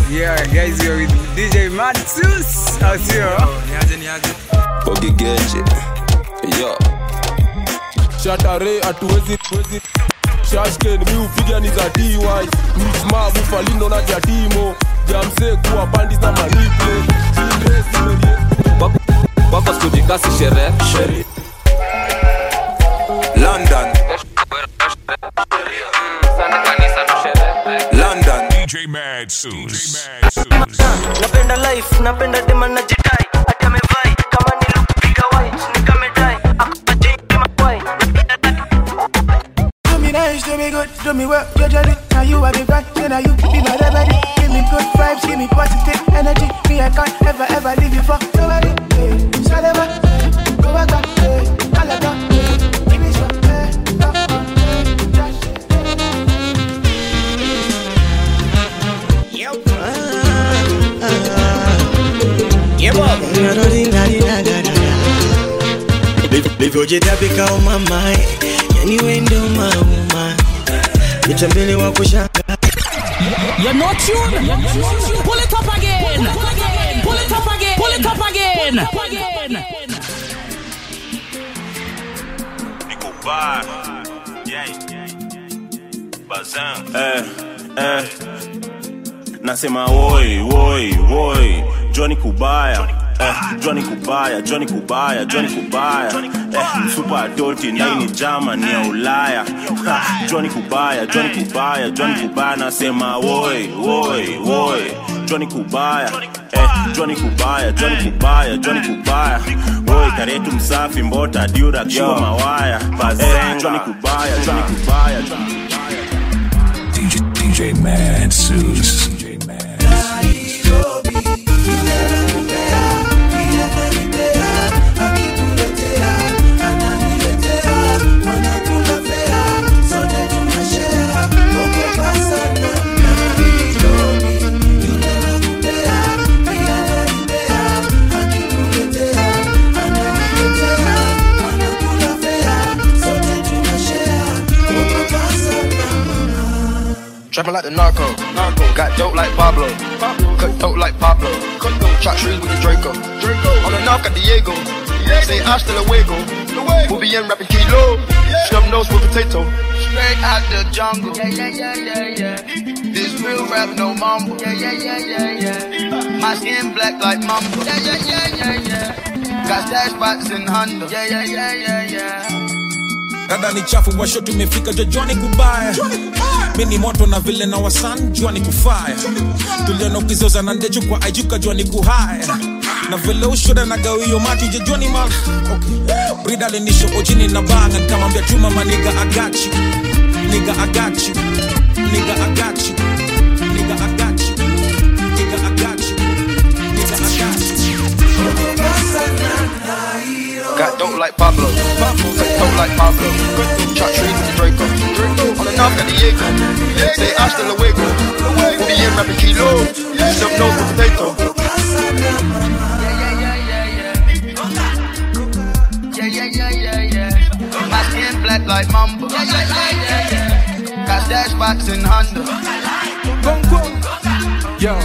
Yeah, guys, you're with DJ Matsus. Au sio? niaje niaje ogigeje yo shatare hatuwezi wezi shashken mi upiga ni za dy misma bufalindo na jatimo jamse kuwa bandis na maniple wako skujikasi sherehe london london DJ Mad Suits. DJ Mad Suits. napenda life napenda dema na jidai hadi amevai kama nilupiga white nikamedai akajimawai Do me nice, do me good, do me well, you jolly. Now you are the right, then now you be my remedy. Give me good vibes, give me positive energy. Me, I can't ever, ever leave you for nobody. Hey, Salama, hey, go back, hey, Alaga, hey, give me some, hey, oh, oh, hey, just, hey. livyojitapika umamae yani wendo mauma vitambele wa kushanga You're not tuned. Pull it up again. Pull it up again. Pull it up again. eh, eh. nasema woi woi woi joni kubaya eh, joni kubaya joni kubaya joni kubaya eh, super adulti naini jamani ya ulaya ha, joni kubaya joni kubaya joni kubaya nasema woi woi woi joni kubaya eh, joni kubaya joni kubaya joni kubaya woi karetu msafi mbota diura kishua mawaya eh, joni kubaya joni kubaya joni kubaya DJ, DJ Mad Suits. DJ Mad Suits. Trapping like the narco. Got dope like Pablo. Cut dope like Pablo. Chop trees with the Draco. On the knock at Diego. Say hasta luego. We'll be in rapping kilo. Snub nose with potato. Straight out the jungle. Yeah, yeah, yeah, yeah, yeah. This real rap, no mumble. Yeah, yeah, yeah, yeah, yeah. My skin black like mumble. Yeah, yeah, yeah, yeah, yeah. Got stash spots in Honda. Yeah, yeah, yeah, yeah, yeah. rada ni chafu washo tumefika jojoni kubaya mi ni moto na vile na wasan jua ni kufaya tuliona ukizoza na ndeju kwa ajuka jua ni kuhaya na vile ushoda na gawio mati jejoni ma okay. brida linisho ojini na banga nikamwambia chuma maniga agachi niga agachi niga agachi niga agachi niga agachi niga agachi Got dope like Pablo. Got dope like Pablo. Chop trees with the Draco. On the knock at Diego. Say hasta luego. We'll be in rapping kilo. Snub nose with potato. Yeah, yeah, yeah, yeah, yeah. My skin black like mamba. Yeah, yeah, yeah, yeah, yeah. Got stash spots in Honda. Yo.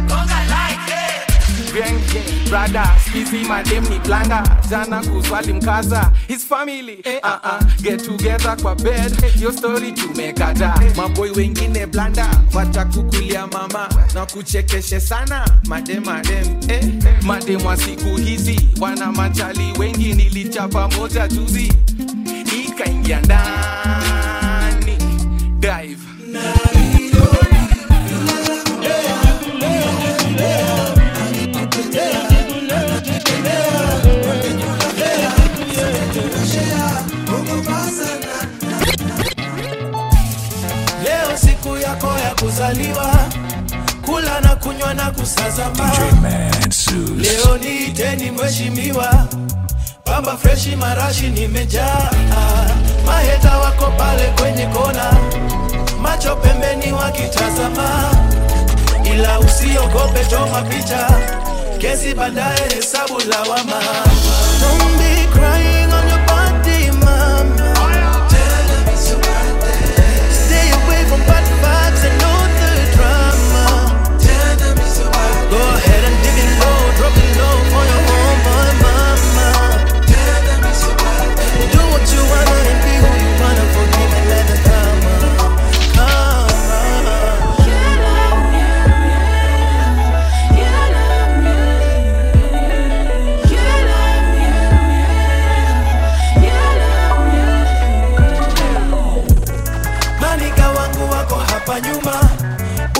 Genge, brother, skizi madem ni blanda jana kuswali mkaza his family eh, uh -uh. get together kwa bed yo story tumekata maboy wengine blanda watakukulia mama na kuchekeshe sana madem madem eh. madem wa siku hizi wana machali wengi nilichapa moja juzi ikaingia ndani dive leo siku yako ya kuzaliwa kula na kunywa na kusazama DJ Mad Suits. leo niiteni mheshimiwa pamba freshi marashi nimejaa maheta wako pale kwenye kona macho pembeni wakitazama ila usiogope toma picha kesi baadaye hesabu lawama Don't be crying on your body, mama. Stay away from bad vibes and all the drama.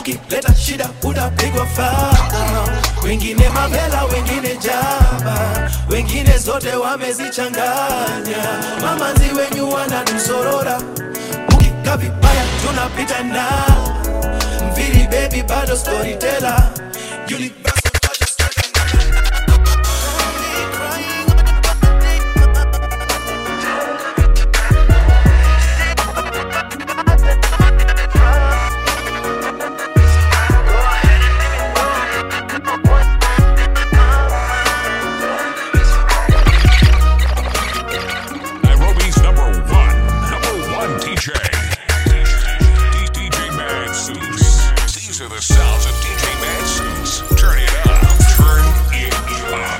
ukileta shida utapigwa faa wengine mavela wengine jaba wengine zote wamezichanganya mamanzi wenyu wanatusorora mukika vibaya tunapita na mviri bebi bado storyteller Universal Nairobi's number one, number one DJ. D- DJ Mad Suits. These are the sounds of DJ Mad Suits. Turn it up. Turn it up.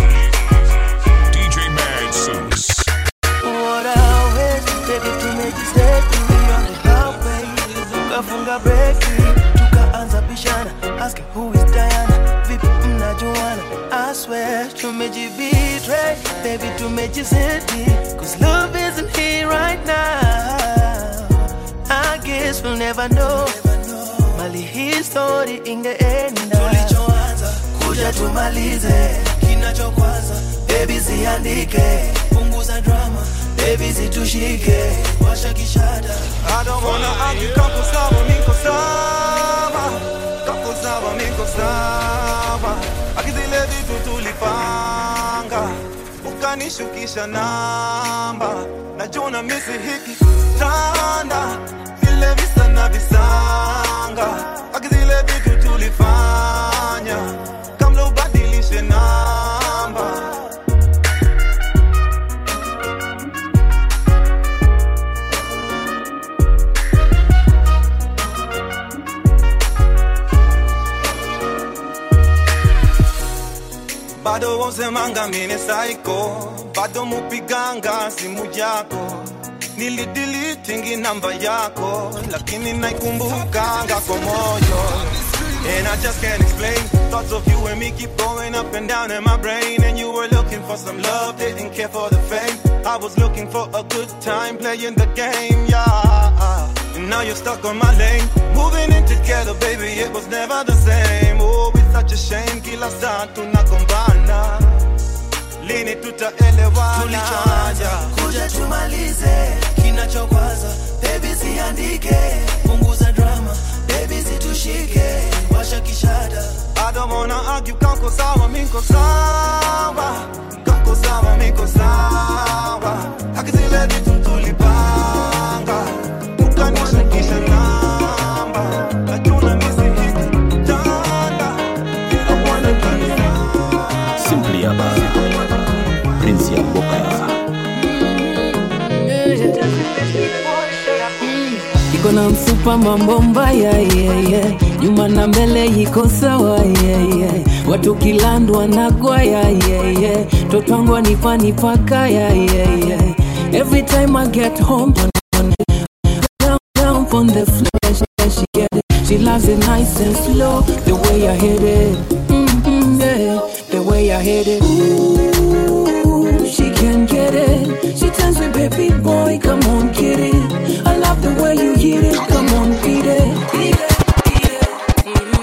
DJ Mad Suits. What I wish, baby, to make you stay with me on the highway. Tukafunga breki, tukaanza bishana, ask who is Diana, vipi mnajuana? I swear tumejibetray, baby tumejizidi, cause love isn't here right now. I guess we'll never know. Mali hii story ingeenda, tulichoanza kuja tumalize, kinachokwaza baby ziandike, punguza drama, baby zitushike, washa kishada. I don't wanna argue, kako sawa, niko sawa Kako sawa, niko sawa Akizile vitu tulipanga Ukanishukisha namba Najua misi hiki tanda Vile visa na visanga Akizile vitu tulifanya Kamla ubadilishe namba bado wosemanga mine saiko bado mupiganga simu yako nilidilitingi namba yako lakini naikumbukanga kwa moyo And I just can't explain Thoughts of you and me keep going up and down in my brain And you were looking for some love, didn't care for the fame I was looking for a good time playing the game, yeah And now you're stuck on my lane Moving in together, baby, it was never the same Oh, it's such a shame, kila saa tunagombana Lini tutaelewana tulichoanza kuja tumalize kinachokwaza bebi ziandike punguza drama bebi zitushike washa kishada I don't wanna argue, kako sawa, miko sawa Kako sawa, miko sawa Akizile vitu tulipanga Ukanishukisha namba Najua misi hiki tanda I wanna be Simply Abba Prince ya Mboka iko na mfupa mambo mbaya yeah, yeah. nyuma na mbele iko sawa yeah, yeah. watu kilandwa na gwaya yeah, yeah. totwangwa nipa nipakaya yeah, yeah. every time i get home down, down on the floor she, she get it she loves it nice and slow the way i hit it mm-hmm, yeah. the way i hit it Ooh, she can get it she tells me baby boy come on get it i love the way you hit it come on beat it beat it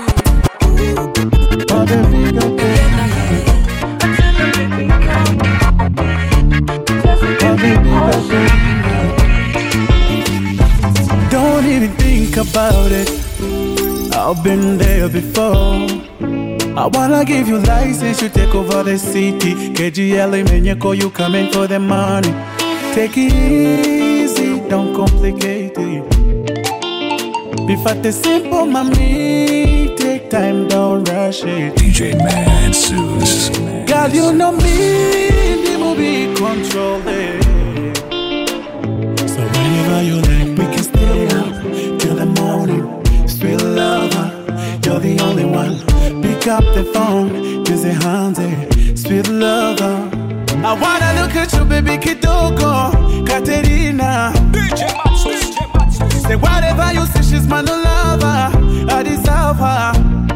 Don't even think about it. I've been there before. I wanna give you license to take over the city. KGL Menyeko, you coming for the money. Take it easy, don't complicate it. Be fat the simple, mommy. Take time, don't rush it. DJ Mad Suits. Girl, you know me, the movie control it. So whenever you like, we can stay up till the morning. Sweet lover, you're the only one. Pick up the phone, busy hands, sweet lover. I wanna look at you, baby Kitoko, Katerina. Say whatever you say, she's my new lover. I deserve her.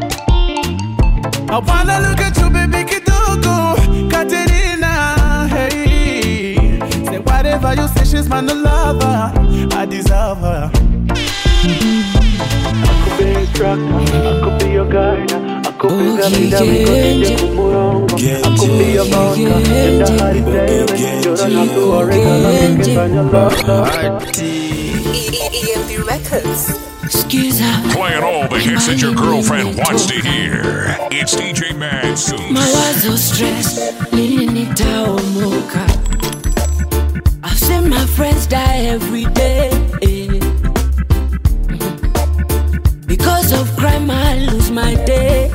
I wanna look at you, baby Kitoko, Katerina. Hey, say whatever you say, she's my new lover. I deserve her. instructor. I could be your guide. I could be the leader. We go DJ Kumurongo. I could be your vodka. Tenda hadi daily. You don't have to worry. Cause I'm EMP Records. Excuse her. Playing all the hits that your girlfriend wants to hear. It's DJ Mad Suits. mawazo stress lini nitaomoka I've seen my friends die every day because of crime I lose my day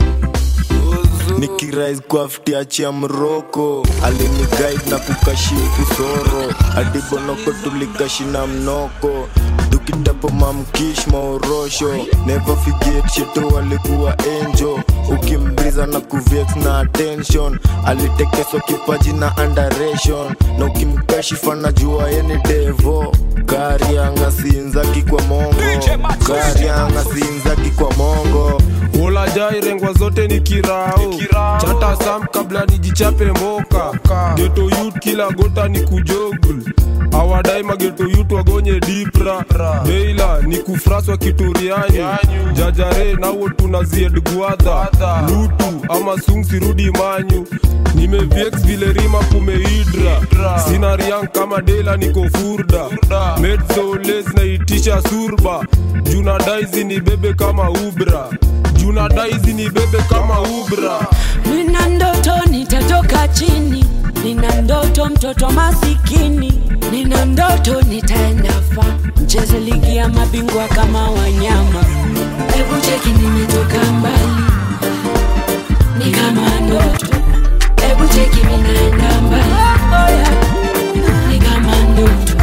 nikirais kwa ftiachia mroko aliniguide na kukashifu soro adibonoko tulikashina mnoko tukitapo mamkish maorosho never forget sheto walikuwa enjo ukimbriza na kuvex na attention alitekeswa kipaji na underation na ukimkashifa na jua yeni devo karianga sinzaki kwa mongo karianga sinzaki kwa mongo ulajai rengwa zote ni kirao chata sam kabla nijichape moka geto yut kila gota ni kujogul awadai mageto yut wagonye dipra deila ni kufraswa kituriani jajare nawo tunazied guadha lutu ama sungsirudi manyu nimeviex vile rima kumeidra sina riang kama dela niko furda medsoles naitisha surba juna daizi ni bebe kama ubra juna daizi ni bebe kama ubra nina ndoto nitatoka chini nina ndoto mtoto masikini nina ndoto nitaenda fa mcheze ligi ya mabingwa kama wanyama hebu cheki nimetoka mbali ni kama ndoto hebu cheki minaenda mbali oh, yeah. ni kama ndoto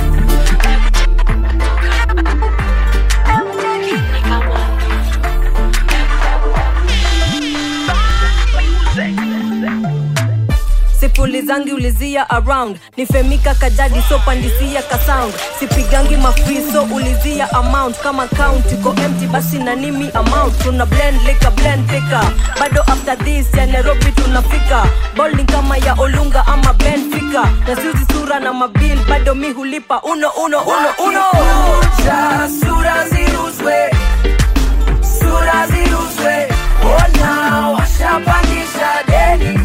sipulizangi ulizia around nifemika kajadi so pandisia kasound sipigangi mafiso ulizia amount kama count iko empty basi na nimi amount tuna blend lika blend pika bado after this ya nairobi tunafika bowling kama ya olunga ama benfica na siuzi sura na mabil bado mi hulipa uno uno uno uno Wakikuja, sura ziuzwe sura ziuzwe ona washapandisha deni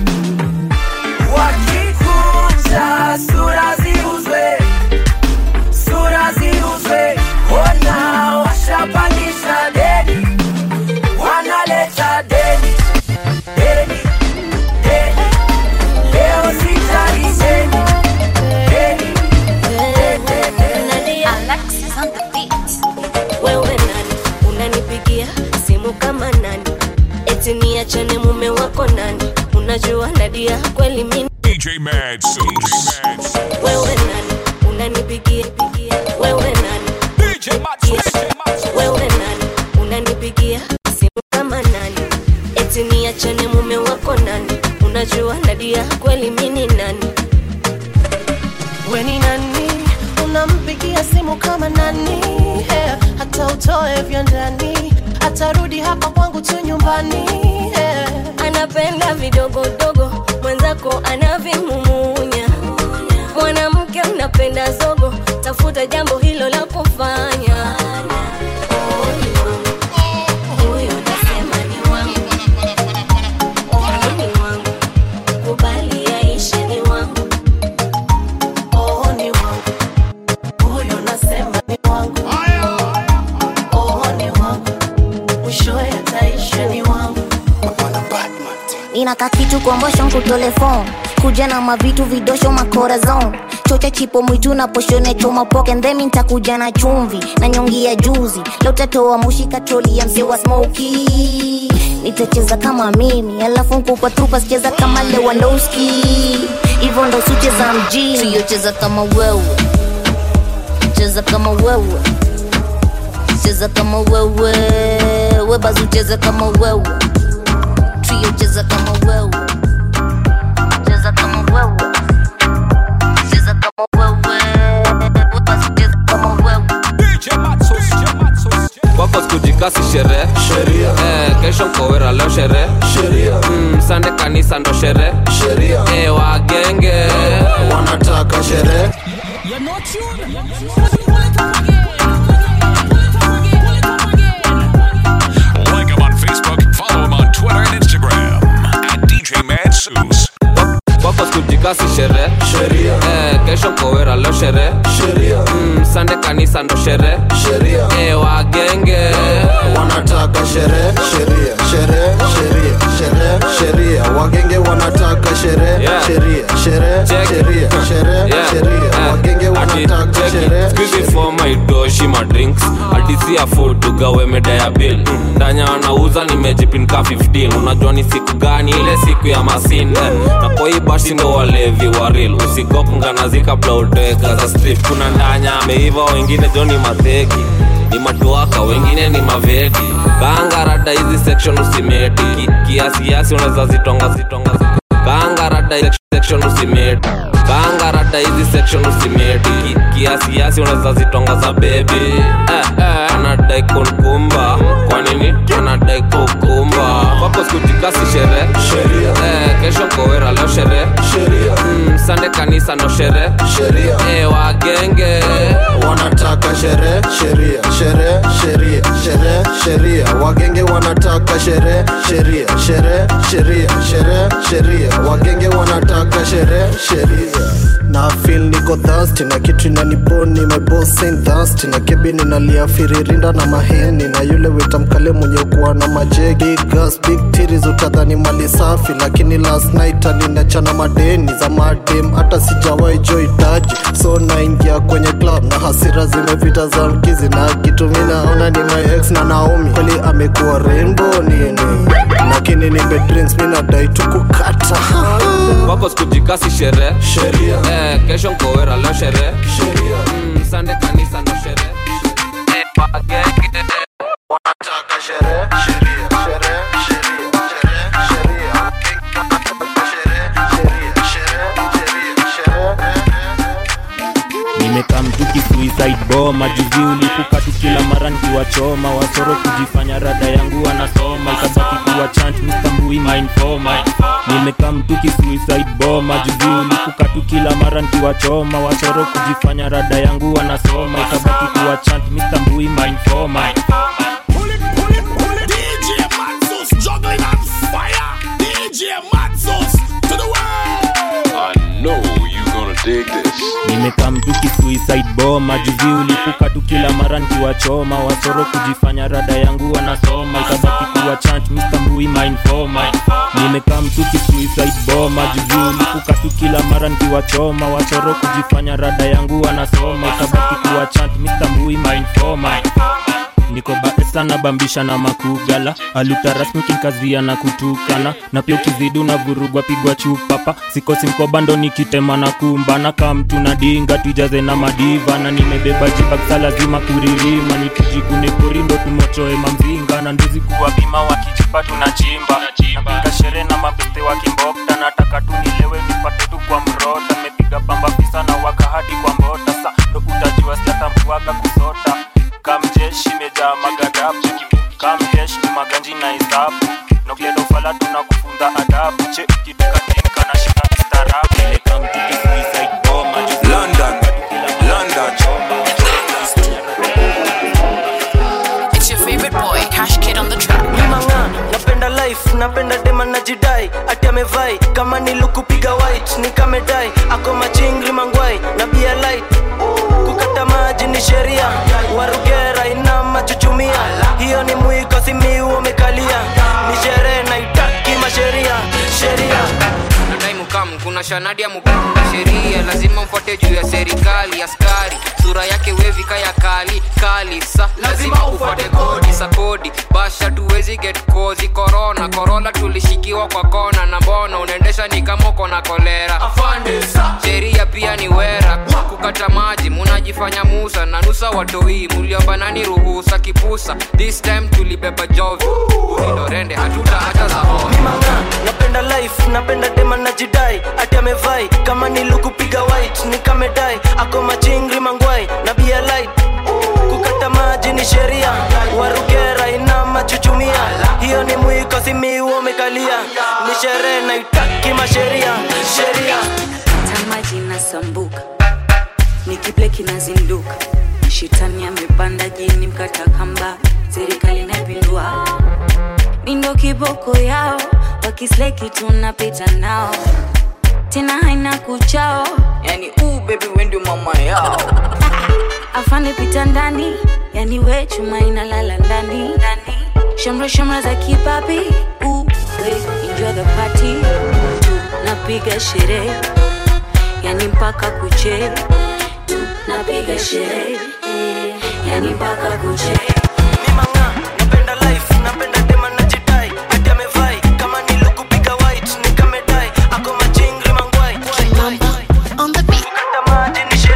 wakikuja sura ziuzwe sura ziuzwe ona washapandisha deni wanaleta deni deni deni leo sitali deni deni Alexis on the beat. Wewe nani unanipigia simu kama nani? Eti niachane mume wako nani? Unajua Nadia kweli mimi DJ Mad Suits. wewe nani unanipigia wewe nani wewe nani unanipigia simu kama nani? Eti niachane mume wako nani? Unajua Nadia kweli mimi nani? we ni nani unampigia simu kama nani yeah. hata utoe vya ndani atarudi hapa kwangu tu nyumbani yeah. anapenda vidogodogo mwenzako anavimumunya mwanamke unapenda zogo tafuta jambo hilo la kufanya Huyo nasema ni wangu. Oh, ni wangu. Kubali yaishe ni wangu. Oh, ni wangu huyo nasema ni wangu oh, ni wangu mwishowe ataisha ni wangu inaka kitu kombosho nkutole fon kuja na mavitu vidosho makorazon chocha chipo mwitu na poshone choma poke ndhemi ntakuja na chumvi na nyongi ya juzi leo tatoa mushi katroli ya mzee wa smoki nitacheza kama mimi alafu nkupa trupa sicheza kama lewandowski hivyo ndo sucheza mjini siyocheza kama wewe cheza kama wewe cheza kama wewe webazi ucheze kama wewe trio cheza kama wewe cheza kama wewe cheza kama wewe webazi cheza kama wewe kwako sikujikasi sherehe eh, kesho mkowera leo sherehe mm, sande kanisa ndo sherehe eh, wagenge wanataka sherehe You're not tuned. shere mm, sande kanisa ndo shere e, wagenge wanataka sherehe sheria sherehe sheria sherehe sheria wagenge wanataka sherehe Yeah. sheria sherehe sheria sherehe sheria wagenge wanataka sherehe skizifomaidoshi madrinks adisia food tugawe meda ya bil ndanya anauza nimejipinka 15 unajua ni siku gani ile siku ya masinde na koibashi ndo walevi waril usigopnganazi kabla utoweka za strip kuna ndanya ameiva wengine joni mateki ni matuaka wengine ni maveti kaangarada hizi section usimeti Ki- kiasi kiasi unaweza zitonga zitonga kaangarada hizi section usimeti kaangarada hizi section usimeti Ki- kiasi kiasi unaweza zitonga za bebi eh, eh, anadai kunkumba kwa nini anadai kukumba wako skutikasi shere eh, kesho kowera leo shere mm, sande kanisa no shere eh, wagenge wanataka sherehe sheria sherehe sheria sherehe sheria wagenge wanataka sherehe sheria sherehe sheria sherehe sheria wagenge wanataka sherehe sheria na feel niko thirsty na kitu inaniboni my boss ain't thirsty na kebi ninalia firirinda na maheni na yule wita mkale mwenye kuwa na majegi big gas big titties utadhani mali safi lakini last night alinachana madeni za madem hata sijawahi joy taji so naingia kwenye club na hasira zimepita za mkizi na kitu mi naona ni my ex na naomi kweli amekuwa rainbow nini lakini nipe drinks mi nadai tu kukata wako skujikasi shere eh, kesho nkowera leo shere mm, sande kanisa ndo shere eh, wagenge wanataka sherehe sheria sherehe sheria sherehe sheria nimekaa mtuki suicide bomb majuzi ulipuka tu kila mara nikiwachoma wasoro kujifanya rada yangu anasoma ikabaki kuwa chant mstambui mainfoma nimekaa mtuki suicide bomb majuzi ulipuka tu kila mara nikiwachoma wasoro kujifanya rada yangu anasoma ikabaki kuwa chant mstambui mainfoma DJ Matsus juggling on fire. DJ Matsus to the world. I know you gonna dig this. nimekaa mtuki suicide bomb majuzi ulipuka tu kila mara nikiwachoma wasoro kujifanya rada yangu wanasoma ikabaki kuwa chant mstambui mainfoma nimekaa mtuki suicide bomb majuzi ulipuka tu kila mara nikiwachoma wasoro kujifanya rada yangu wanasoma ikabaki kuwa chant mstambui mainfoma niko bae sana bambisha na makugala aluta rasmi kinkazia na kutukana na pia ukizidi unavurugwa pigwa chupapa sikosi mkobando nikitema na kumbana ka mtu na dinga tujaze na madiva na nimebeba jibaksa lazima kuririma nitujikune korindo tumochoe mamzinga na nduzi kuwa bima wakijipa tunachimba napiga shere na mabeste wa kimbokta nataka tu nilewe nipate tu kwa mrota mepiga pamba fisa na waka hadi kwa mbota sa ndo utajua siatambuaga kusota kamjeshi mejaa magadabu kamhesh ni maganji na hesabu nokledofala tunakufunza adabu che kitukatinka na shika kistaarabu nikamtiki suicide bomb London, London. It's your favorite boy, Cash Kid on the track. mimanga napenda life napenda dema najidai ati amevai kama nilukupiga white nikamedai ako machingri mangwai na bia light kukata maji ni sheria warugera ina machuchumia hiyo ni mwiko simiu umekalia ni sherehe naitaki masheria sheria nadai mukam kuna shanadi ya mukam sheria lazima mfuate juu ya serikali askari sura yake wevika ya kali kali sa lazima ufuate kodi sa kodi basha tuwezi get kozi korona korona tulishikiwa kwa kona na mbona unaendesha ni kama uko na kolera sheria pia ni wera kukata maji munajifanya musa na nusa watoi muliomba nani ruhusa kipusa this time tulibeba jovi uindorende hatuta hata za homa napenda life napenda dema najidai ati amevai kama nilukupiga white nikamedai ako machingri mangwai na bia light kukata maji ni sheria warugera ina machuchumia hiyo ni mwiko simiu umekalia ni sherehe naitaki masheria sheria tamaji inasambuka nikiple kinazinduka shetani amepanda jini mkata kamba serikali inapindua mindo kiboko yao wakisleki tunapita nao tena haina kuchao yani uu bebi wendio mama yao afande pita ndani yani we chuma inalala ndani ndani. shamra shamra za kipapi uwe enjoy the party tunapiga sherehe yani mpaka kuche tunapiga sherehe yani mpaka kuche On the beat.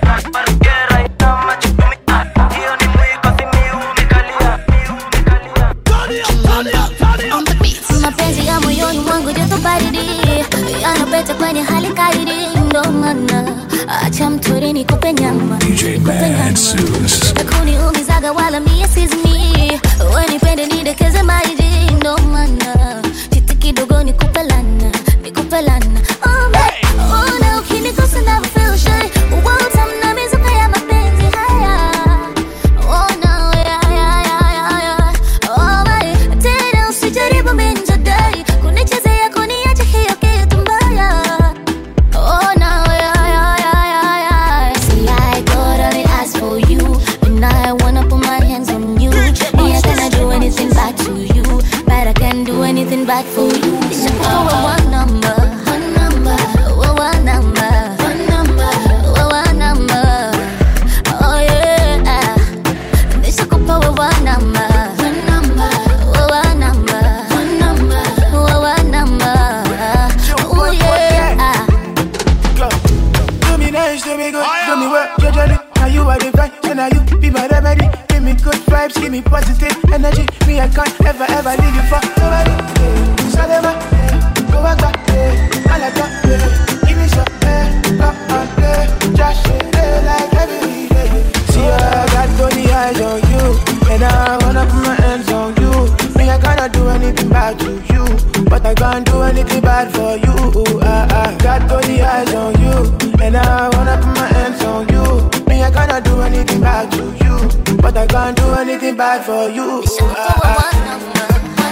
mapenzi ya moyoni mwangu joto baridi yanapeta kwenye hali kaidi ndo maana acha mtori nikupe nyama DJ Mad Suits. nakuniumizaga wala mie sizimi wenipende nidekeze maidi ndo maana chiti kidogo nikupe lana nikupe lana Oh, my- oh, na ukinigusa never feel shy. Utamna mizuka ya mapenzi haya Oh, no, yeah, yeah, yeah, yeah, yeah. Oh, my. Tena usijaribu minjadai kunichezea kuniacha hiyo kitu mbaya Oh no, yeah, yeah, yeah, yeah, yeah. See, I got all the eyes for you, and I wanna put my hands on you. Me, I cannot do anything back to you, but I can do anything back for you. It's a power one number, one number, oh, one number, one number, oh, one number. Oh yeah, it's a power one number, one number, oh, one number, one number, oh, one number. Oh yeah. Do me nice, do me good, do me well, judge it. Now you are the vibe, so now you be my remedy. Give me good vibes, give me positive energy. Me, I can't ever, ever leave you for nobody. Yeah. Salema, yeah. go back, back, yeah. I like that, yeah. Give me some, yeah. Come on, yeah. Just yeah, like every day. See, I got only eyes on you, and I wanna put my hands on you. Me, I cannot do anything bad to you, but I can't do anything bad for you. I, I got only eyes on you, and I wanna put my hands on you. Me, I cannot do anything bad to you, but I can't do anything bad for you. I,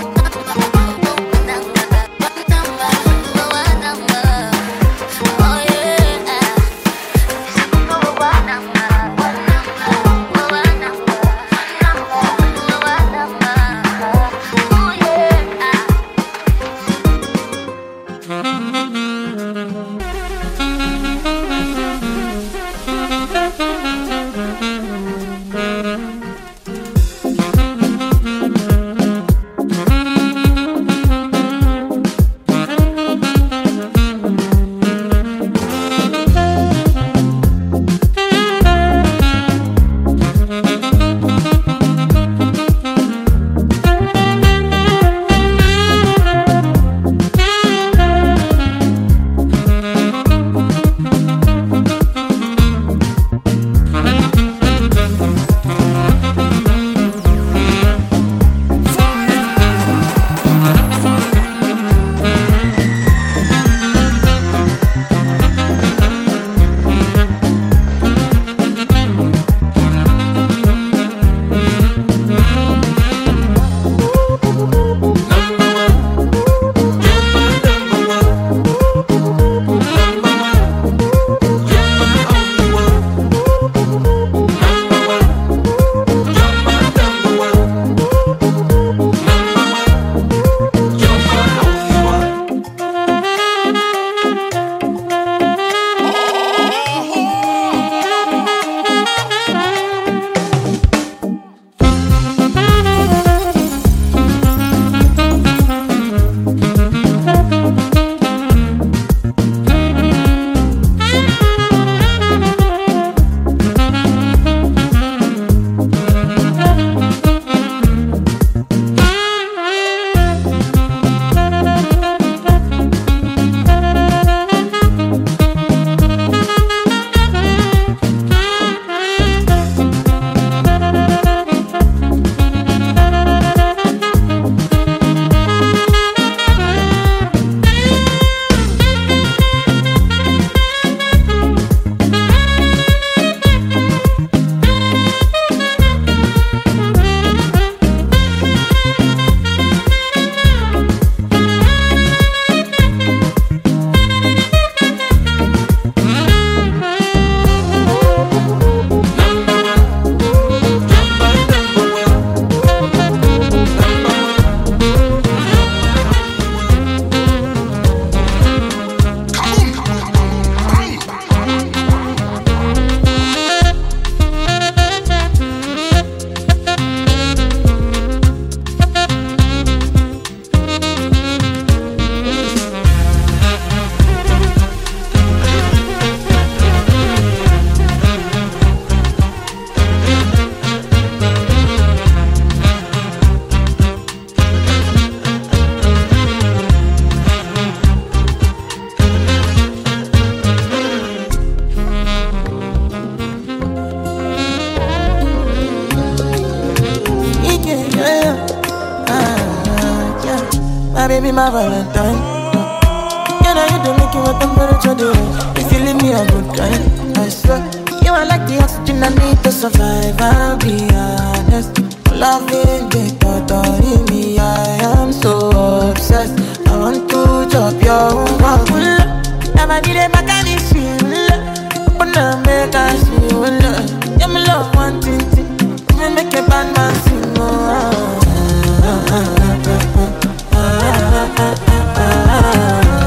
my baby, my Valentine. Can I you to make you a temperature day? If you leave me a good time, I swear. You are like the oxygen I need to survive. I'll be honest. Loving the thought of me, I am so obsessed. I want to chop your own Never did a back and it's Open up, make us feel love. Yeah, me love one thing, thing. Me make a bad man sing. Oh, ah, ah, ah, ah, ah, ah, ah, ah.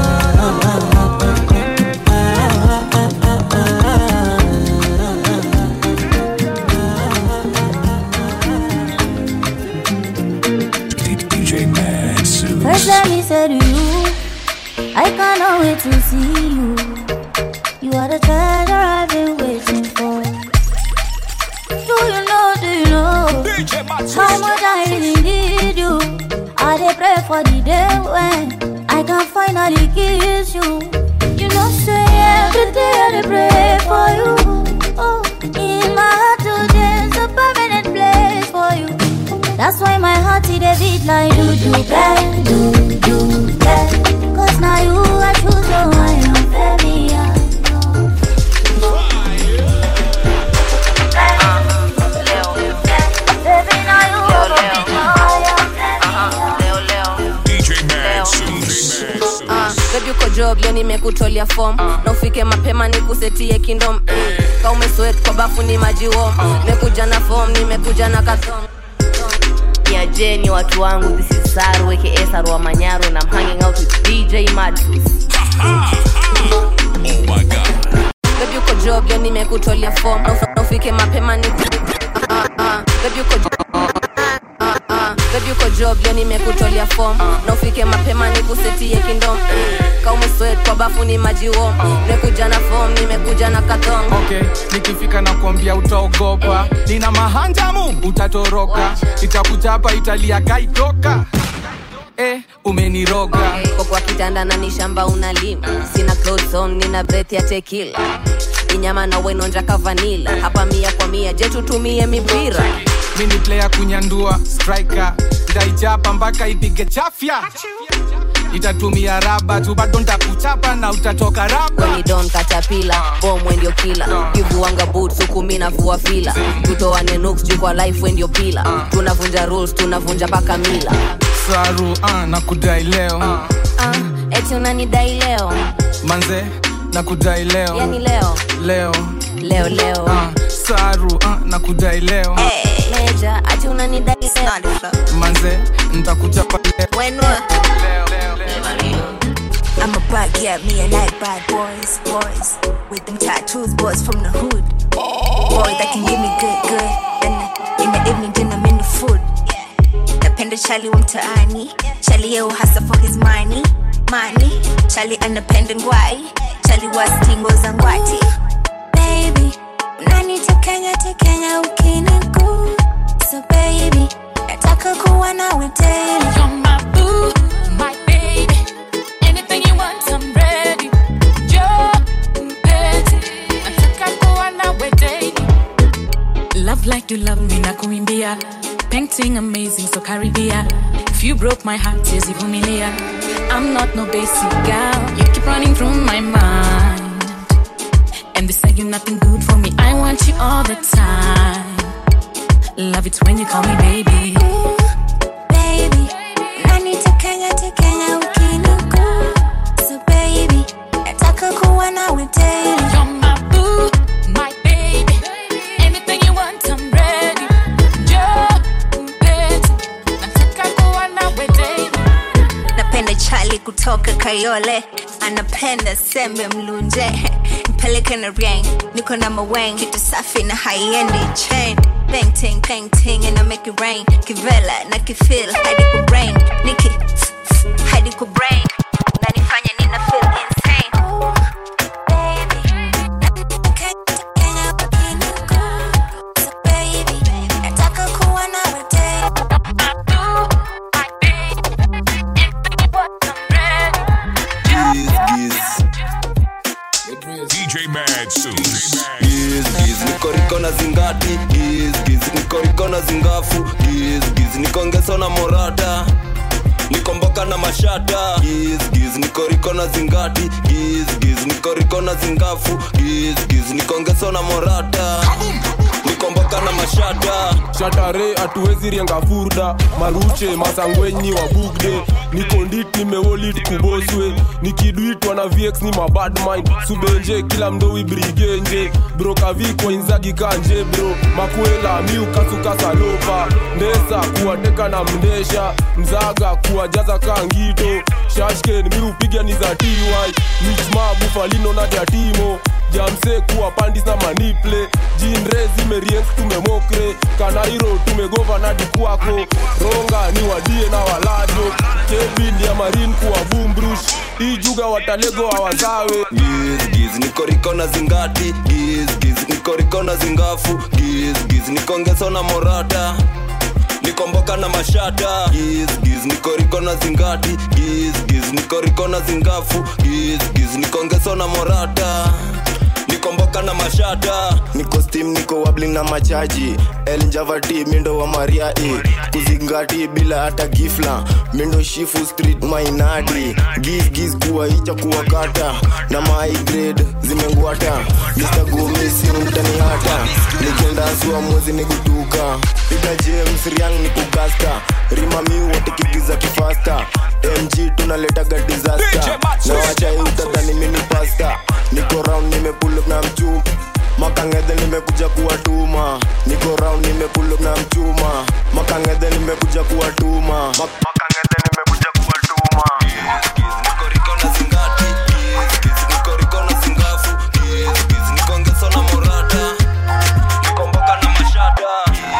DJ Mad Suits. First let me say to you, I cannot wait to see you. You are the treasure I've been waiting for. Do you know, do you know how much I really need you? I dey pray for the day when I can finally kiss you. You know, say every day I dey pray for you. Oh, in my heart today is a permanent place for you. That's why my heart it a beat like do do bang, do do bang. Cause now you I choose so I am very DJ Mad Suits. Uh, baby uko job leo nimekutolea form na ufike mapema nikusetie kingdom ka umeswet kwa bafu ni maji warm nimekuja na form nimekuja na kathom niajeni watu wangu this is saru aka saru wa manyaro and i'm hanging out with dj madfus baby uko job leo nimekutolea form na uf- na ufike mapema ni uh, uh, baby uko uh, uh, baby uko job leo nimekutolea form na ufike mapema nikusetie kingdom ka umeswet kwa bafu ni maji warm nimekuja na form nimekuja na kathom okay nikifika na kuambia utaogopa nina mahanjamu utatoroka itakuchapa italia kaitoka eh, umeniroga kwa kwa kitanda na ni shamba unalima sina clothes on nina breath ya tekila inyama na wenonja kavanila hapa mia kwa mia je tutumie mipira mini player kunyandua striker ndaichapa mpaka ipige chafya itatumia raba tu bado ntakuchapa na utatoka raba weni don katapila bomwe ndio kila kivuanga boots huku mi navua fila tutoane nuks juu kwa life we ndio pila tunavunja rules tunavunja paka mila saru uh, na kudai leo uh, eti unanidai leo manze na kudai leo yani leo leo leo leo uh, saru uh, na kudai leo meja ati unanidai leo manze ntakuchapa leo I'm a bad, yeah, me and I bad boys, boys with them tattoos, boys from the hood. Boy that can give me good, good. And in the evening, then I'm in the food. Napenda Charlie wa mtaani, Charlie yeo hasa for his money, money. Charlie anapenda ngwai, Charlie wa stingo za ngwati. Baby, unanitekenya tekenya ukiniku. So baby, nataka kuwa nawe daily. You're my boo, my baby. Anything you want, I'm ready. Joe, mpenzi, nataka kuwa nawe daily. Love like you love me, nakuimbia. Painting amazing, so Caribbean. If you broke my heart, tears ivumilia. I'm not no basic girl. You keep running through my mind. And they say you're nothing good for me. I want you all the time. Love it when you call me baby. baby unanitekenya tekenya ukiniku so baby nataka kuwa nawe daily You're my boo, my baby. Anything you want, I'm ready. Joe, mpenzi, nataka kuwa nawe daily. napenda chali kutoka kayole anapenda sembe mlunje mpeleke na riang niko na mawang kitu safi na haiendi chain painting painting and I make it rain kivela na kifil hadi ku brain niki hadi ku brain nanifanya nina feel insane nataka kuwa nawe daily DJ Mad Suits. Giz, giz, niko riko na zingati giz, giz, niko riko na zingafu giz, giz, niko ngeso na morata niko mboka nikomboka na mashata giz giz nikoriko na zingati giz giz nikoriko na zingafu giz giz nikongeso na morata nikomboka na mashata shatare hatuwezi rienga furda maruche masangwenyi wa bugde nikondit nimeolit kuboswe nikidwitwa na vx ni mabad mind subenje kila mdowi brigenje brokavikwa inzagi kanje bro makwela miukasukasalopa ndesa kuwateka na mndesha mzaga kuwajaza kangito shashken miupiga ni za ty michma bufalino na jatimo jamse kuwa pandis na maniple jinre zimeriens tumemokre kanairo tumegova na dikwako ronga ni wadie na walajo kevin ya marin kuwa bumbrush ijuga watalego hawazawe giz giz nikoriko na zingati giz giz nikoriko na zingafu giz giz nikongeso na morata nikomboka na mashata giz giz nikoriko na zingati giz giz nikoriko na zingafu giz giz nikongeso na morata nikomboka na mashata niko stim niko wabling na machaji eljavati mindo wa maria e kuzingati bila hata gifla mindo shifu street mainadi giz giz kuwa icha kuwa kata na my grade zimengwata mr gomisi mtani hata nikendasua mwezi ni kutuka piga james riang ni kugasta rimami wote kigiza kifasta mg tunaletaga disaster na wacha utadhani mini pasta niko round nimepull up na mchuma makangedhe nimekuja kuwatuma niko round nimepull up na mchuma makangedhe nimekuja kuwatuma Mak- makangedhe nimekuja kuwatuma nikongeso na morata nikomboka na mashata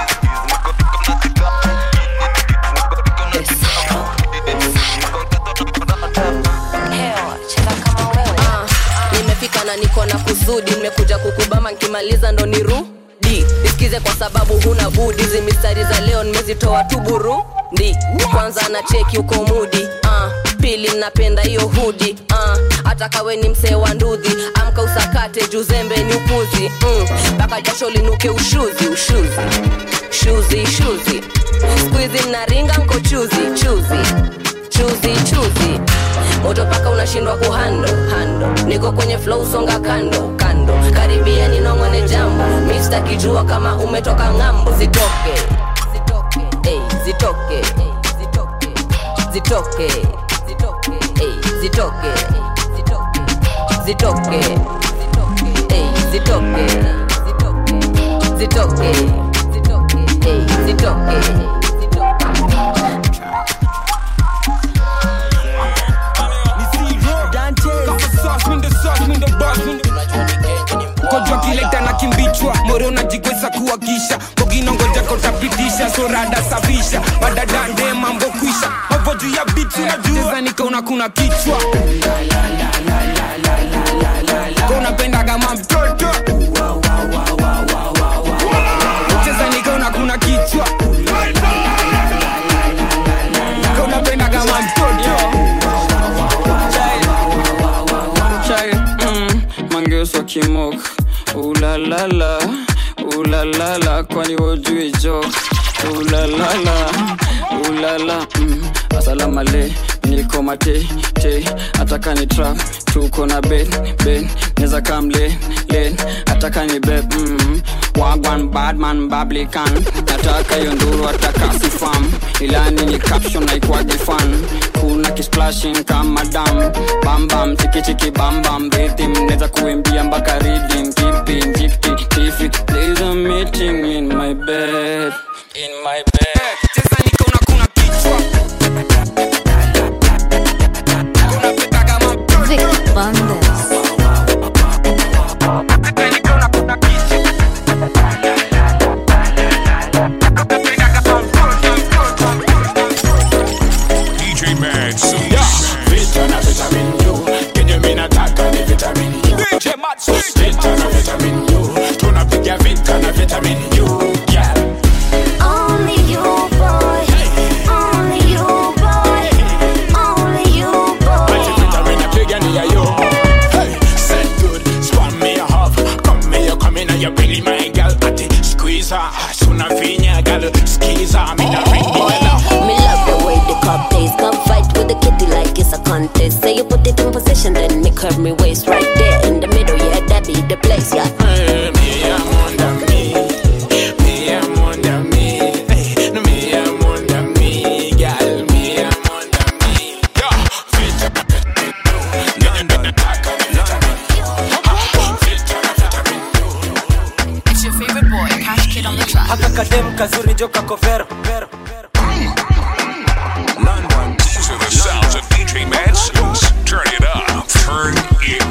Ah, nimefika na niko na kusudi nimekuja kukubama nkimaliza ndo nirudi nisikize kwa sababu huna budi hizi mistari za leo nimezitoa tu burundi kwanza na cheki uko mudi ah, pili napenda hiyo hudi ah, hata kawe ni msee wa ndudhi amka usakate juzembe ni upuzi mpaka mm, jasho linuke ushuzi ushuzi shuzi shuzi skuizi mnaringa nko chuzi chuzi chuzi chuzi moto paka unashindwa kuhando hando niko kwenye flow songa kando kando karibia ninongone jambo mista kijua kama umetoka ng'ambo zitoke zitoke ey, zitoke ey, zitoke zitoke ey, zitoke zitoke ey, zitoke zitoke ey, zitoke kojwa kileta na kimbichwa moro najigweza kuwakisha koginongoja kotapitisha sorada safisha badadande mambo kwisha mavo juu ya bitu najua nikaona kuna kichwa konapendaga mamtoto cheza nikaona kuna kichwa konapendaga mamtoto chai mm, mangeuswa kimok ulalala ulalala kwani wojui jok ulalala ulala mm, asalamale niko mate te ataka ni trap tuko na ben ben neza kam len len ataka ni beb mm, wagwan badman bablikan nataka hiyo nduru ataka sifam ilani ni caption naikwagi fan kuna kisplashing kama dam bambam chikichiki bambam rhythm neza kuimbia mpaka reading keeping jikti tifi there's a meeting in my bed in my bed cheza nikaona kuna kichwa Vic Bandes. DJ Mad Suits. Vita na vitamin U kenye mi nataka ni vitamin U Vita na vitamin U tunapiga vita na vitamin U yeah. Only you, boy. Only you, boy. Only you, Ati vitamin napiga ni ya yo Hey, said good, spam me a half Come me you come in and you belly my girl Ati squeeze her, suna vinya girl Squeeze her, me na ring the bell Me love the way the cup tastes. Come fight with the me waist right there in the middle, yeah, that be the place, yeah. It's your favorite boy, Cash Kid on the track. haka kadem kazuri joka kovero These are the sounds of DJ Mad Suits. Turn it up. Turn it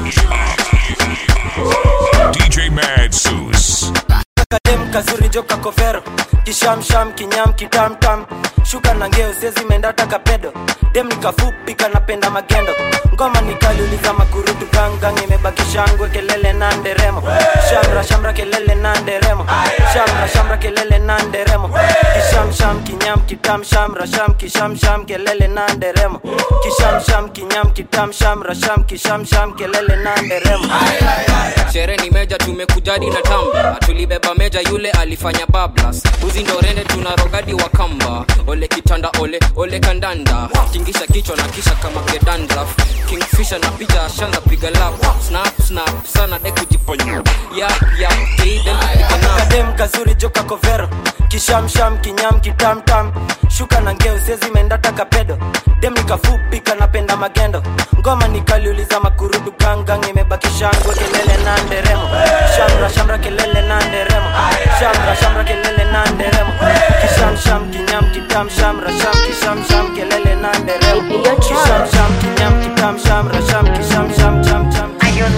up. DJ Mad Suits. kadem kazuri joka kovero kishamsham kinyam kitamtam shuka na ngeo sezi mendata kapedo dem nikafupi kanapenda magendo ngoma nikaliuliza makurutu gangang imebaki shangwe kelele na nderemo shamra shamra kelele na nderemo shamra shamra kelele na nderemo kishamsham kinyam kitam shamra sham kishamsham kelele na nderemo kishamsham kinyam kitam shamra sham kishamsham kelele na nderemo shere ni meja tumekujadi na tamba tulibeba meja yule alifanya bablas uzi ndo rende tuna rogadi wa kamba ole kitanda ole ole kandanda tingisha kichwa na kisha kama gedandraf kingfisha na picha ashanza piga lap snap snap sana de kujiponya yap yap kadem kazuri joka kovero kishamsham kinyam kitamtam shuka na ngeo sezi mendata kapedo dem nikafupi kanapenda magendo ngoma nikaliuliza makurudu gangang imebaki shangwe kelele na nderemo shamra shamra kelele na nderemo shamra shamra kelele na nderemo kishamsham kinyam kitam shamra sham kishamsham kelele na nderemo kishamsham kinyam kitam shamra sham kishamsham cham cham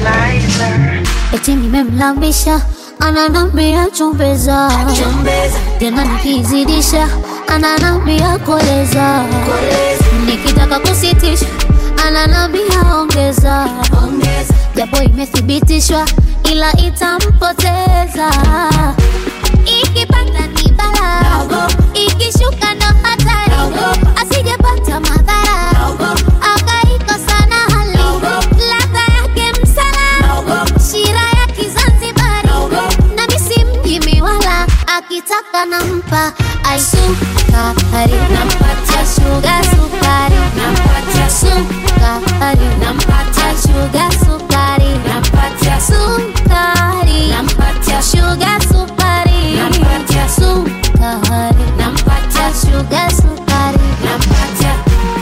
eti nimemlambisha ananambia chumbeza tena nikizidisha ananambia koleza nikitaka kusitisha ananambia ongeza japo imethibitishwa ila itampoteza ikipanda ni bala ikishuka ndo hatari asijepata madhara akaikosa na hali ladha yake msala shira ya kizanzibari na misi mjimi wala akitaka nampa aisukari nampatia shuga sukari nampatia sukari nampatia shuga sukari nampatia sukari nampatia shuga sukari nampatia sukari nampatia shuga sukari nampatia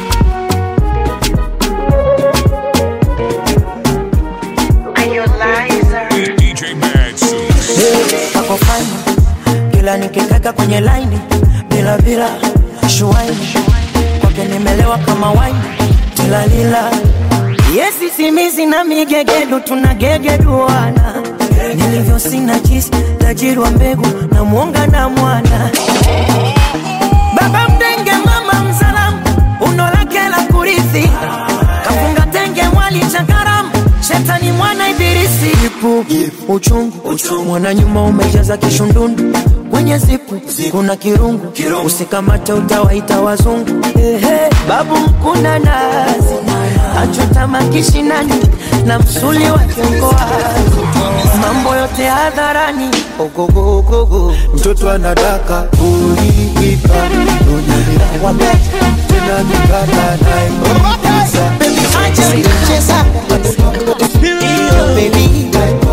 DJ Mad Suits. ako fine kila nikikaka kwenye laini bila bila shuaini kwake nimelewa kama waini tilalila yesi simizi na migegedu tunagegeduana nilivyo sina jisi tajiri wa mbegu na mwonga na mwana baba mdenge mama mzalamu uno lake la kurithi kafunga tenge mwali cha karamu shetani mwana ibilisi ipu uchungu mwana nyuma umejaza kishundundu kwenye zipu kuna kirungu usikamate utawaita wazungu Ehe, babu mkuna nazi achota makishinani na msuli wa kiongoazi mambo yote hadharani ogogogogo mtoto anadaka kuliipa onyelea tena nikata naimisa acha kucheza iyo baby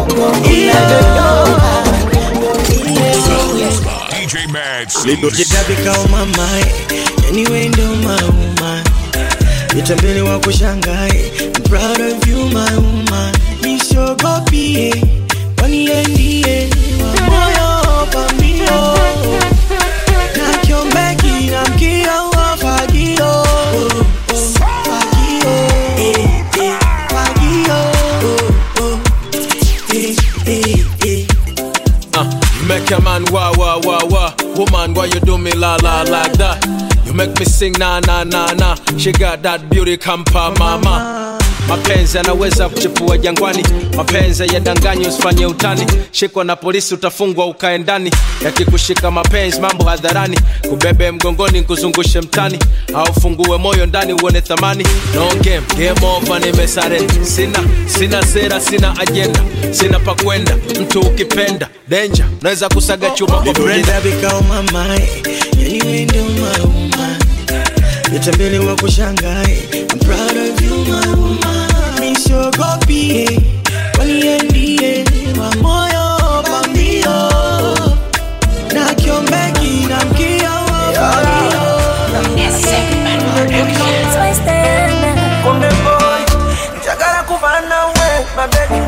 DJ Mad Suits. lipojitabikao mamae yani wendo mauma nitambele wa kushangae I'm proud of you my woman nisogopie kwani yeye ndiye wa moyo pambio na kiombeki na mkio wa fagio Oh, oh, fagio Eh, eh, fagio Oh, oh, eh, eh, eh. Uh, you make a man wah wah wah wah. Woman, why you do me la la like that? You make me sing na na na na. She got that beauty kampa mama. mapenzi yanaweza kuchipua jangwani mapenzi yadanganyi usifanye utani shikwa na polisi utafungwa ukae ndani yakikushika mapenzi mambo hadharani kubebe mgongoni kuzungushe mtani au fungue moyo ndani uone thamani no game game over nimesare sina sina sera sina ajenda sina pa kwenda mtu ukipenda danger naweza kusaga chuma kwa brenda Nilitabika mamae yani wendo mauma nitambele wa kushangae I'm proud of you my woman nisiogopie waniendie wa moyo pambio na kiombeki na mkio Konde boy, njagala kuba nawe, my baby.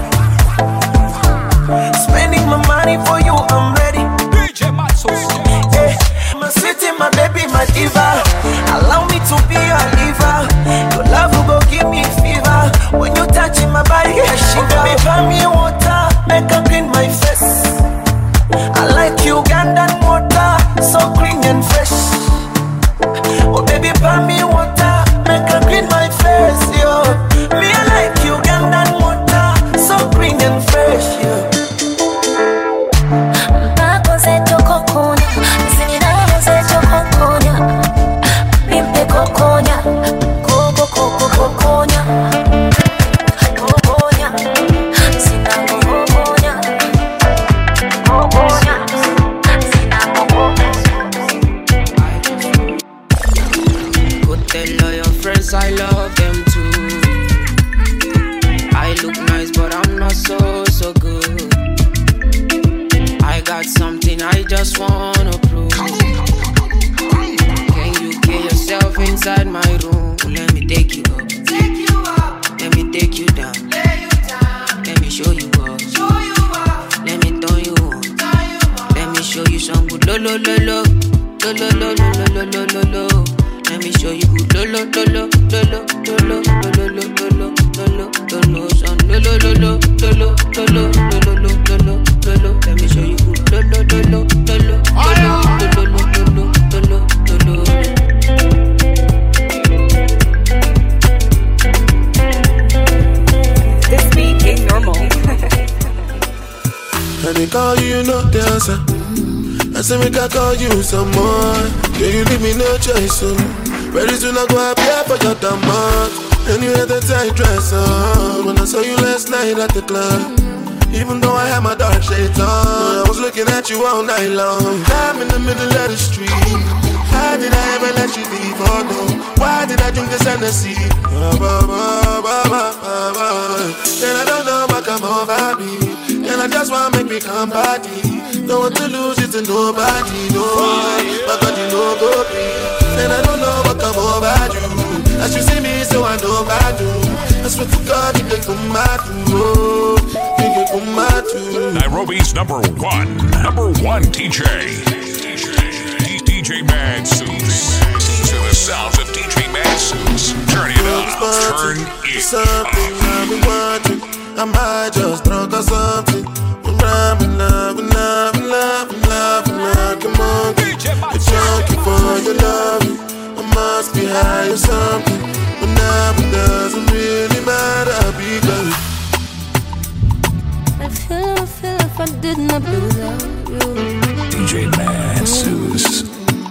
Spending my money for you, I'm ready. Eh, my city, my baby, my diva. Allow me to be your liver. Your love will go give me fever. When you touch my body, I shiver. Oh, baby, buy me water, make her clean my face. I like Ugandan water, so clean and fresh. Oh baby, buy me water, make her clean my face, yo. Me I like Ugandan water, so clean and fresh, yo. Go tell all your friends I love them too. I look nice, but I'm not so, so good. I got something I just wanna prove. Can you get yourself inside my room? Let me take you up. Let me take you down. Let me show you up. Let me turn you on. Let me show you some good lo lo lo lo. Lo lo lo lo lo lo lo lo lo. Let me show you good lo lo lo lo lo lo lo lo lo lo lo lo lo lo lo lo son lo lo lo lo lo lo lo lo lo lo lo lo lo lo lo. Let me show you good lo lo lo lo lo lo lo lo lo lo lo lo lo lo lo. This beat ain't normal. And they call you, you no dancer. I say make I call you some more. Yeah, you leave me no choice, so very soon I go appear for your demand. And you had the tight dress on when I saw you last night at the club. Even though I had my dark shades on, I was looking at you all night long. I'm in the middle of the street. How did I ever let you leave? Oh no, why did I drink this Hennessy? Ah, bah, bah, bah, bah, bah, bah. And I don't know what come over me. And I just wanna make me come body. Don't want to lose it to nobody, no. My God, you know go be. And I don't know what come over you. As you see me, so I know I do. I swear to God, you can come out to. You can come out to. Nairobi's number one, number one DJ. DJ, DJ Mad Suits. These are the sounds of DJ Mad Suits. Turn it up. Turn it Something I've been wondering. I might just drunk or something. I'm rhyming, loving, loving, loving, loving like a monkey. A junkie for your loving. I must be high or something. But now it doesn't really matter because. I feel, I feel if I did not without you. DJ Mad Suits.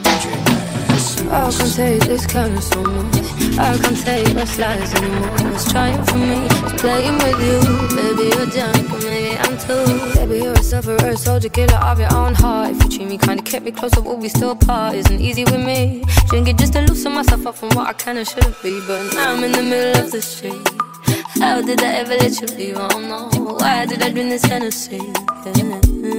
I can't take this kind of so much. I can't take my slides anymore. It's trying for me, it's playing with you. Maybe you're drunk, or maybe I'm too. Baby, you're a sufferer, soldier, killer of your own heart. If you treat me kinda, kept me closer, will we still part? Isn't easy with me. Drink it just to loosen myself up from what I can and shouldn't be. But now I'm in the middle of the street. How did I ever let you leave? I don't know. Why did I drink this Hennessy? Yeah.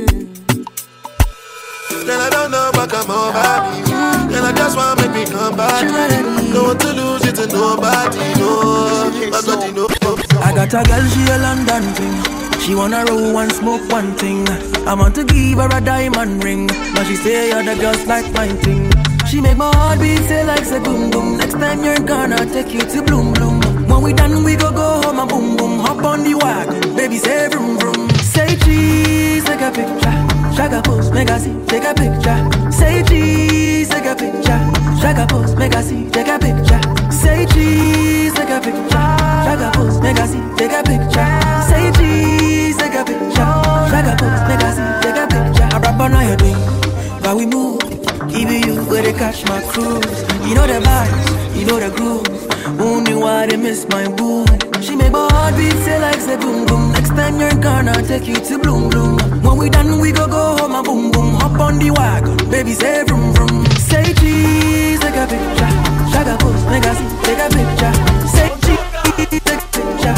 Girl, I don't know what come over me. Girl, I just wanna make me come back. Don't want to lose it to nobody, no. My God, you know. I got a girl, she a London thing. She wanna roll and smoke one thing. I want to give her a diamond ring, but she say other girls like my thing. She make my heart beat say like say boom boom. Next time you're gonna take you to bloom bloom. When we done, we go go home and boom boom. Hop on the wagon, baby say vroom vroom. Say cheese, take a picture. Shaka pose, make I see, take a picture. Say cheese, take a picture. Shaka pose, make I see, take a picture. Say cheese, take a picture. Shaka pose, make I see, take a picture. Say cheese, take a picture. Shaka pose, make I see, take a picture. I rap on all your thing, but we move. Even you where they catch my cruise. You know the vibes, you know the groove. Only why they miss my boo. She make my heart beat say like say boom boom. Next time you're gonna take you to bloom bloom. When we done, we go go home and boom boom. Hop on the wagon, baby say vroom vroom. Say cheese, take a picture. Shaka pose, make I see, take a picture. Say cheese, take a picture.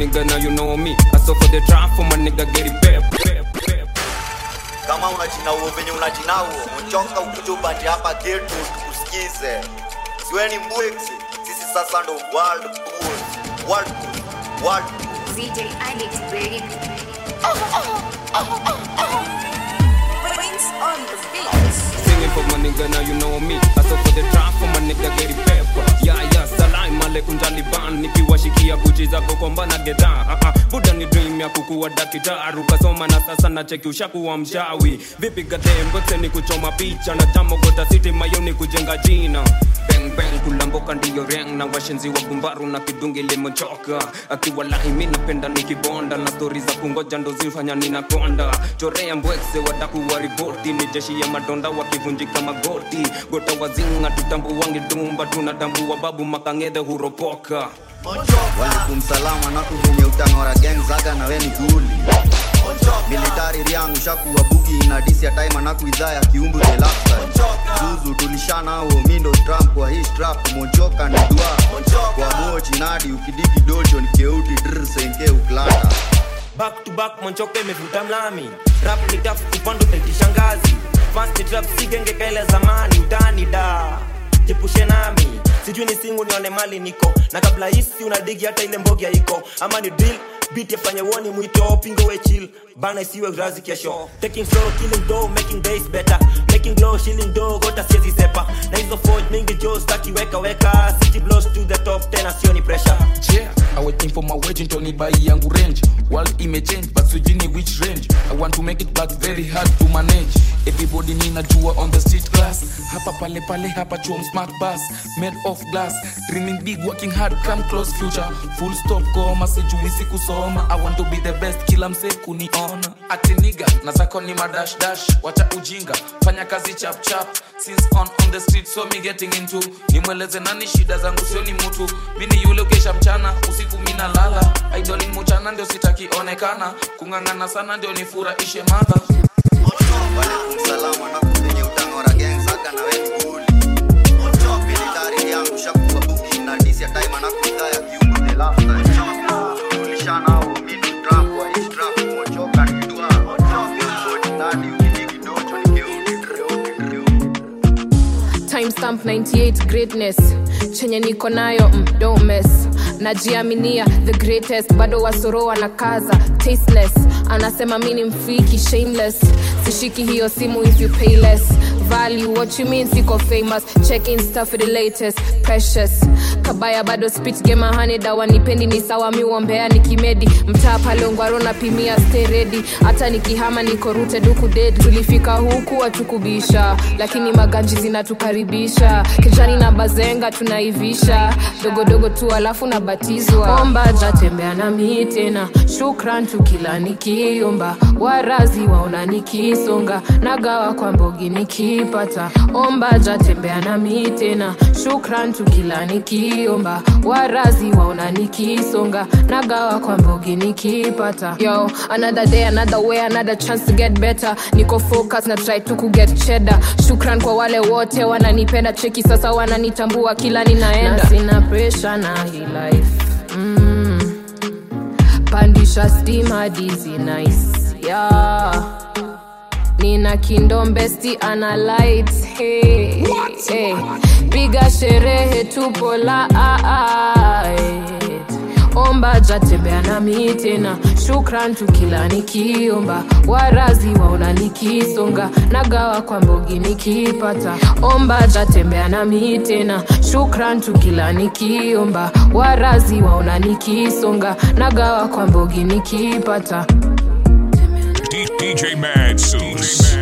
nigga now you know me I saw for the trap for my nigga get it pep pep pep kama unajinauo venye unajinauo mchoka ukuja ubanje hapa getu tukusikize siweni mbwiksi sisi sasa ndo world cool world cool world cool DJ Alex, baby. Wings on the beat. Singing for my nigga, now you know me. I saw for the trap for my nigga, get it pepper. Yeah, yeah, salam alaikum Taliban. Nikiwashikia kuchi zako kwamba na gedha. Ah, ah, Buda ni dream ya kukuwa daktari. Ukasoma na sasa na cheki ushakuwa mshawi. Vipi gadembo ni kuchoma picha na tamo gota city mayoni kujenga jina. Bang bang kulamboka ndiyo reng na washenzi wa gumbaru na kidungi limechoka. Akiwa lahi mimi napenda nikibonda na stori za kungoja ndo zifanya ninakonda. Chorea mbwekse watakuwa ripoti ni jeshi ya madonda wakivunjika magoti. Gota wazinga tutambuwangi dumba tunatambua babu makangedhe huropoka. walikum salama naku venye utang'ora gang zaga na weni guli militari riangu shakuwa bugi na disi ya time anaku idhaa ya kiumbu the lifestyle zuzu tulishanao mindo trump wa hii strap mochoka ni dua kwa mochi nadi ukidigi dojo ni keuti dr senke uklata back to back monchoka imevuta mlami rap ni tafu kupando taitisha ngazi fast trap sigenge kaile zamani utani da jepushe nami sijui ni singu nione mali niko na kabla hisi unadigi hata ile mbogia iko ama ni drill beat yafanye woni mwito pingo we chill bana isiwe razi kesho taking slow killing dough making days better making glow shilling dough gota siezi sepa na hizo forge mingi jo staki weka weka city blows to the top tena sioni pressure yeah i waiting for my wage ntoni bai yangu range world imechange but sijini which range i want to make it but very hard to manage everybody ninajua on the street class hapa pale pale hapa chuom smart bus made of glass dreaming big working hard come close future full stop koma sijui sikusoma i want to be the best kila mse kuniona ati niga na zako ni madash dash wacha ujinga fanya kazi chap chap since on on the street so me getting into nimweleze nani shida zangu sio ni mtu mini yule ukesha mchana usiku mina lala idoli mchana ndio sitakionekana kung'ang'ana sana ndio nifurahishe madha walikum salama naku venye utang'ora gang zaga na weni guli militari riangu shakuwa bugi na disi ya time anaku idhaa ya kiumbu the lifestyle tulishanao mindo trump wa hii strap mochoka ni dua kwa mochi nadi ukidigi dojo ni keuti timestamp 98 greatness chenye niko nayo mm, don't mess najiaminia the greatest bado wasoro na kaza tasteless anasema mi ni mfiki shameless sishiki hiyo simu if you pay less value what you mean siko famous check insta for the latest precious kabaya bado spit game honey dawa nipendi ni sawa mi uombea nikimedi mtaa pale ungwaro napimia stay ready hata nikihama niko rooted huku dead tulifika huku watukubisha lakini maganji zinatukaribisha kijani na bazenga tunaivisha dogodogo tu alafu nabatizwa omba jatembea na mi tena shukran tukila nikiomba warazi waona nikisonga nagawa kwa mbogi nikipata omba jatembea na mi tena shukran tukila nikiomba warazi waona nikisonga nagawa kwa mbogi nikipata yo another day another way another chance to get better niko focus na try tu kuget cheddar shukran kwa wale wote wananipenda cheki sasa wananitambua kila ninaenda na sina pressure na hii life mm. pandisha stima dizi nice yeah nina kindombesti ana light hey, hey. piga sherehe tupo light omba jatembea nami tena shukran tukila nikiomba warazi waona nikisonga nagawa kwa mbogi nikipata omba jatembea nami tena shukran tukila nikiomba warazi waona nikisonga nagawa kwa mbogi nikipata D- DJ Mad Suits.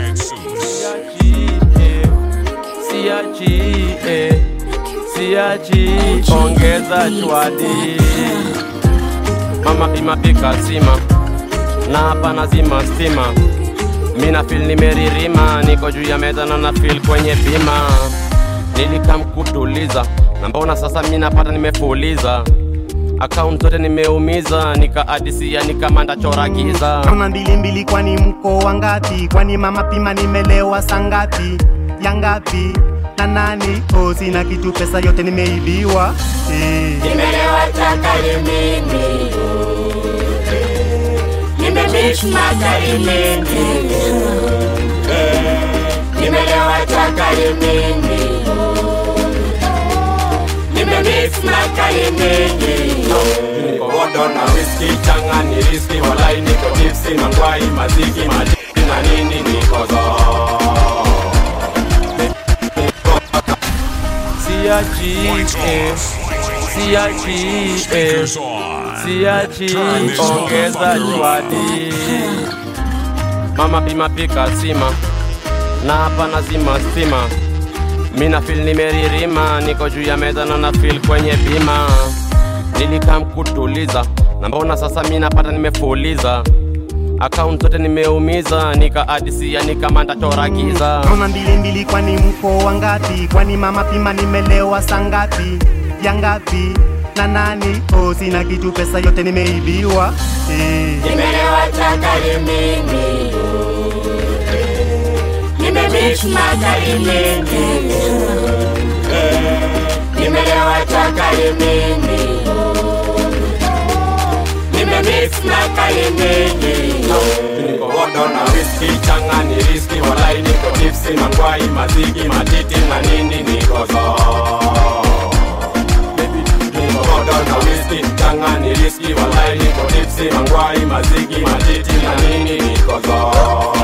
siachi eh, siachi ongeza chwadi mama pima pika sima na hapa nazima stima mina fil nimeririma niko juu ya meza na na fil kwenye bima nilikamkutuliza na mbona sasa mi napata nimefuliza akaunti zote nimeumiza nikaadisia nikamanda chora giza kama mbili mbili kwani mko wangapi kwani mama pima nimelewa sangapi ya ngapi na nani oh, sina kitu pesa yote nimeibiwa eh. Nimelewa takari mimi Nimemix makali mengi Eh, Nimelewa chakari mingi Nimemix makali mengi niko odo na whisky changa ni riski walai niko tipsi mangwai maziki majiki na nini niko zo siachi eh, siachi eh, siachi ongeza chwadi mama pima pika sima na hapa nazima stima mina fil nimeririma niko juu ya meza na na fil kwenye bima nilikam kutuliza na mbona sasa mi napata nimefuliza akaunti zote nimeumiza nikaadisia nikamanda toragiza Naona mbili mbili, kwani mko wangapi? Kwani mama pima, nimelewa sangapi ya ngapi na nani? Oh, sina kitu, pesa yote nimeibiwa eh. Nimelewa chakari mingi Nimemix makali mengi Eh, Nimelewa chakari mingi Nimemix makali mengi niko odo na whisky changa ni riski walai niko tipsi mangwai mazigi matiti na nini niko zo Baby, niko odo na whisky changa ni riski walai niko tipsi mangwai mazigi matiti na nini niko zo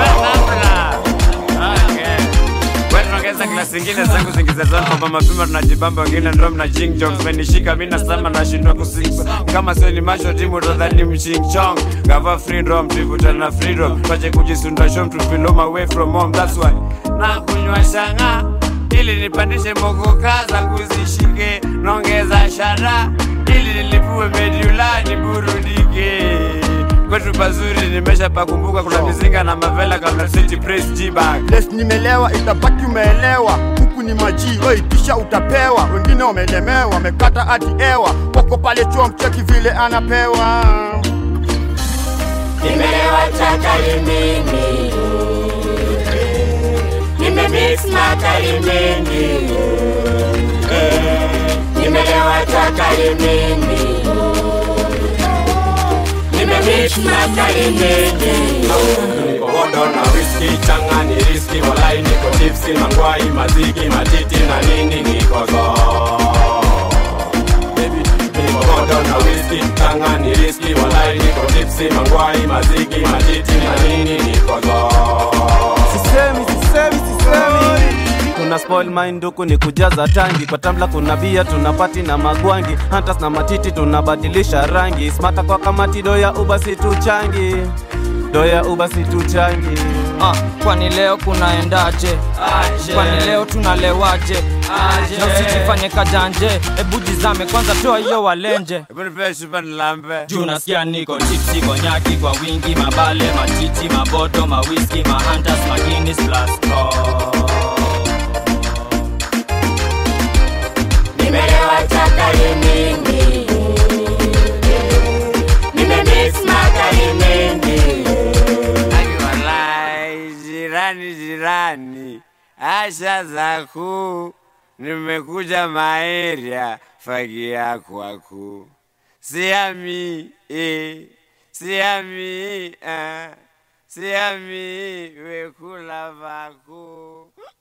tunaongeza klasi ingine zangu zingiza zone kwamba mapima tunajibamba wengine ndo mna jing jong menishika mi nasema nashindwa kusikiza kama sio ni macho timu tadhani mching chong gava freedom tuivutana na freedom twache kujisunda shom tupilom away from home that's why na kunywa shanga ili nipandishe mogoka zangu zishike naongeza shada ili nilipue medula niburudike kwetu pazuri nimesha pakumbuka kuna mizinga na mavela kabla city press g-bag Les nimelewa itabaki umeelewa huku ni maji oi kisha utapewa wengine wamelemewa wamekata hadi ewa wako pale chuo mcheki vile anapewa Nimelewa chakari mingi Nimemix makali mengi Eh, Nimelewa chakari mingi Nimemix makali mengi niko odo na whisky changa ni riski walai niko tipsi mangwai mazigi matiti na nini niko zo Baby, niko odo na whisky changa ni riski walai niko tipsi mangwai mazigi matiti na nini niko zo sisemi sisemi sisemi tuna spoil mind huku ni kujaza tangi kwa tamla kuna bia tunapati na magwangi hantas na matiti tunabadilisha rangi smata kwa kamati doya uba situchangi doya uba situchangi Ah, kwani leo kunaendaje? Kwani leo tunalewaje? Na usijifanye kajanje, ebu jizame kwanza, toa hiyo walenje. Hebu nipe chupa nilambe. Juu nasikia niko tipsi, konyaki kwa wingi, mabale, matiti, maboto, mawiski, mahantas, maginis, plus Nimelewa chakari mingi Nimemix makali mengi Akiwalai, jirani jirani, asha zaku, nimekuja maeria fagia kwaku, siami eh, siami ah, siami wekula vaku